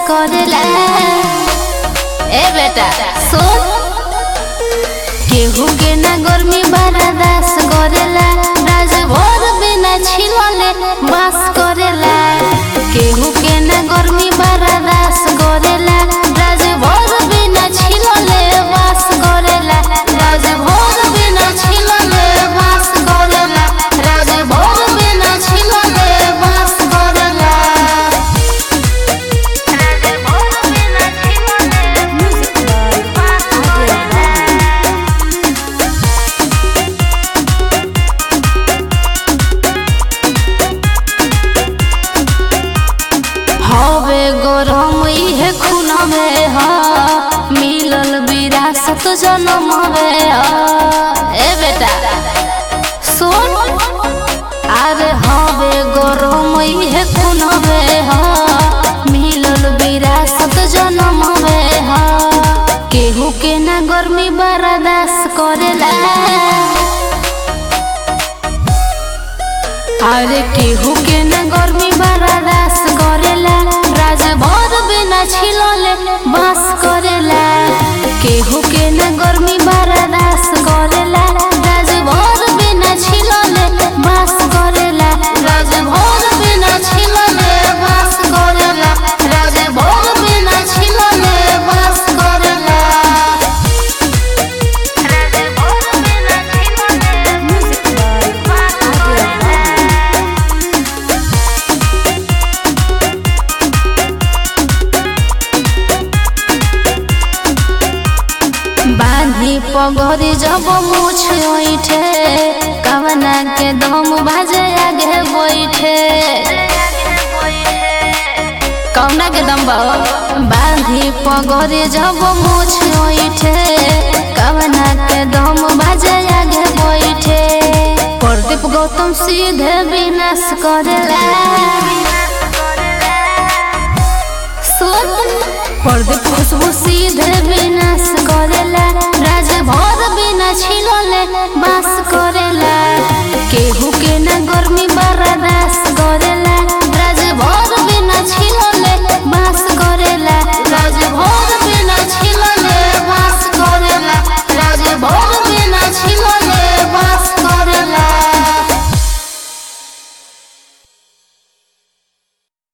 करेला ए बेटा सुन केहू के ना गर्मी बर्दास करेला राज भर बिना छिलले बास करेला केहू के ना गर्मी बर्दास करेला राज भर बिना छिलले बास करेला राज भर बिना छिलले बास करेला राज भर बिना छिलले बास करेला राज भर बिना छिलले बास करेला हवे गरम इहे खूनवे ह मिलल विरासत जनमवे ह ए बेटा सुन अरे हवे गरम इहे खूनवे ह मिलल विरासत जनमवे ह केहू के ना गर्मी बर्दाश्त करेला अरे केहू के न गर्मी बर्दाश्त करेला राज भर बिना छिलले बास करेला केहू के न गर्मी बर्दाश्त करेला राज भर बिना छिलले बास करेला राज भर बिना छिलले बास करेला राज भर बिना छिलले बास करेला राज भर बिना छिलले बास करेला बांधी पगरी जब मुछ ओइठे कवना के दम बाजे आगे बैठे कवना के दम बा बांधी पगरी जब मुछ ओइठे कवना के दम बाजे आगे बैठे प्रदीप गौतम सीधे विनाश करेला सुन प्रदीप खुशबू सीधे